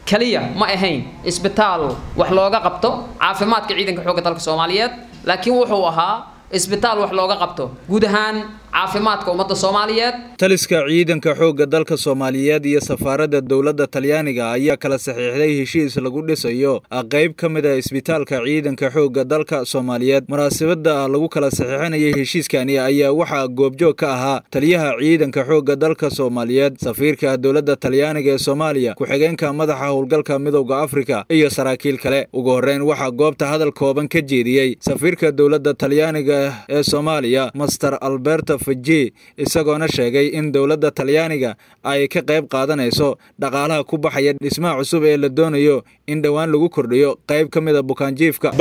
kaliya ma ahayn isbitaal wax looga qabto caafimaadka ciidanka xoogga dalka soomaaliyeed laakiin wuxuu ahaa isbitaal wax looga qabto guud ahaan caafimaadka ummadda soomaaliyeed taliska ciidanka xoogga dalka soomaaliyeed iyo safaaradda dowladda talyaaniga ayaa kala saxiixday heshiis lagu dhisayo qayb ka mid a isbitaalka ciidanka xoogga dalka soomaaliyeed munaasabada lagu kala saxiixinayay heshiiskani ayaa waxaa goobjoog ka ahaa taliyaha ciidanka xoogga dalka soomaaliyeed safiirka dowladda talyaaniga ee soomaaliya ku-xigeenka madaxa howlgalka midowda afrika iyo saraakiil kale ugu horreyn waxaa goobta hadal kooban ka jeediyey safiirka dowladda talyaaniga ee soomaaliya master alberto faji isagoona sheegay in dowladda talyaaniga ay ka qayb qaadanayso dhaqaalaha ku baxaya dhismaha cusub ee la doonayo in dhowaan lagu kordhiyo qayb ka mida bukaanjiifka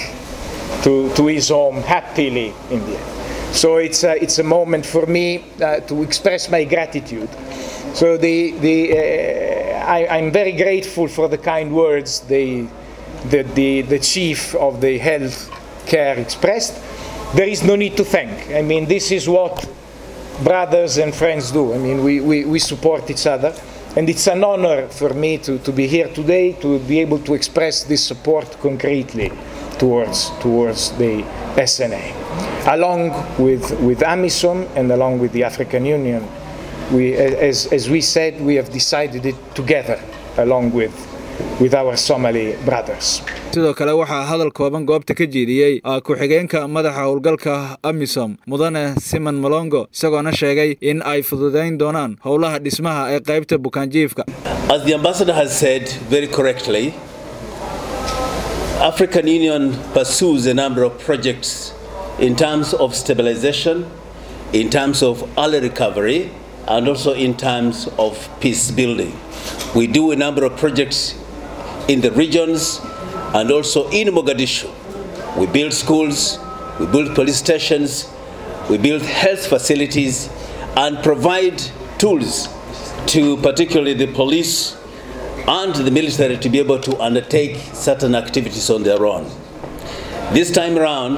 So it's a, it's a moment for me uh, to express my gratitude. So the, the, uh, I, I'm very grateful for the kind words the, the, the, the chief of the health care expressed. There is no need to thank. I mean, this is what brothers and friends do. I mean, we, we, we support each other. And it's an honor for me to, to be here today to be able to express this support concretely towards, towards the SNA. Along with, with AMISOM and along with the African Union, we, as, as we said, we have decided it together along with, with our Somali brothers. sidoo kale waxaa hadal kooban goobta ka jeediyey ku-xigeenka madaxa howlgalka amisom mudane simon malongo isagoona sheegay in ay fududayn doonaan howlaha dhismaha ee qaybta bukaanjiifka As the ambassador has said very correctly, African Union pursues a number of projects in terms of stabilization, in terms of early recovery, and also in terms of peace building. We do a number of projects in the regions and also in Mogadishu. We build schools, we build police stations, we build health facilities, and provide tools to particularly the police and the military to be able to undertake certain activities on their own. This time around,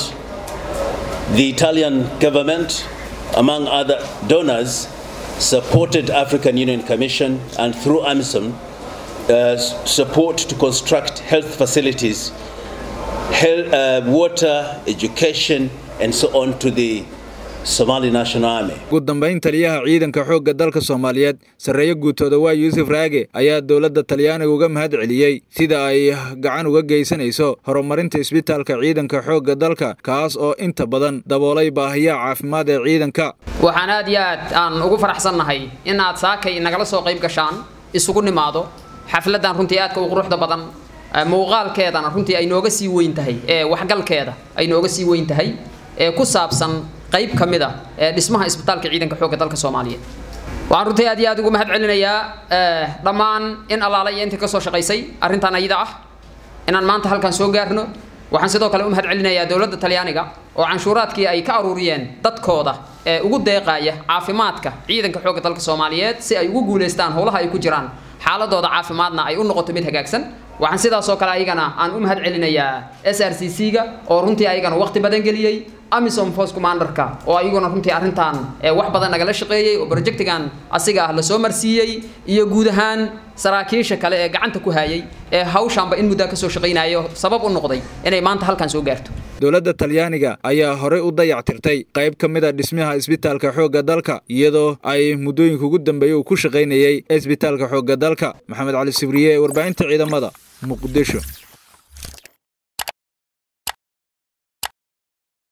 the Italian government, among other donors, supported African Union Commission and through AMISOM uh, support to construct health facilities, health, uh, water, education, and so on to the Somali National Army. ugu dambayn taliyaha ciidanka xoogga dalka soomaaliyeed sarreeyo guutooda waa yuusuf raage ayaa dowladda talyaaniga uga mahad celiyey sida ay gacan uga geysanayso horumarinta isbitaalka ciidanka xoogga dalka kaas oo inta badan daboolay baahiyaha caafimaad ee ciidanka waxaan aad iyo aad aan ugu faraxsannahay in aad saakay nagala soo qayb gashaan isugu nimaado xafladdan runtii aadka u quruxda badan muuqaalkeedana runtii ay nooga sii weyn tahay ee waxgalkeeda ay nooga sii weyn tahay ee ku saabsan qayb ka mid a ee dhismaha isbitaalka ciidanka xoogga dalka soomaaliyeed waxaan runtii aad iyo aad ugu mahad celinayaa dhammaan in allaala iyo intii ka soo shaqaysay arrintan ayada ah inaan maanta halkan soo gaarno waxaan sidoo kale u mahad celinayaa dowladda talyaaniga oo canshuuraadkii ay ka aruuriyeen dadkooda ee ugu deeqaaya caafimaadka ciidanka xoogga dalka soomaaliyeed si ay ugu guulaystaan howlaha ay ku jiraan xaaladooda caafimaadna ay u noqoto mid hagaagsan waxaan sidaasoo kale ayagana aan u mahad celinayaa s r c c ga oo runtii ayagana waqti badan geliyey amisom force commanderka oo ayaguna runtii arrintan wax badan nagala shaqeeyey oo projectigan asiga ah lasoo marsiiyey iyo guud ahaan saraakiisha kale ee gacanta ku hayay ee hawshaanba in muddaa kasoo shaqaynayo sabab u noqday inay maanta halkan soo gaarto dowladda talyaaniga ayaa horey u dayactirtay qayb ka mid a dhismaha isbitaalka xoogga dalka iyadoo ay muddooyinka ugu dambeeyey uu ku shaqaynayey isbitaalka xoogga dalka maxamed cali sibriye ee warbaahinta ciidamada muqdisho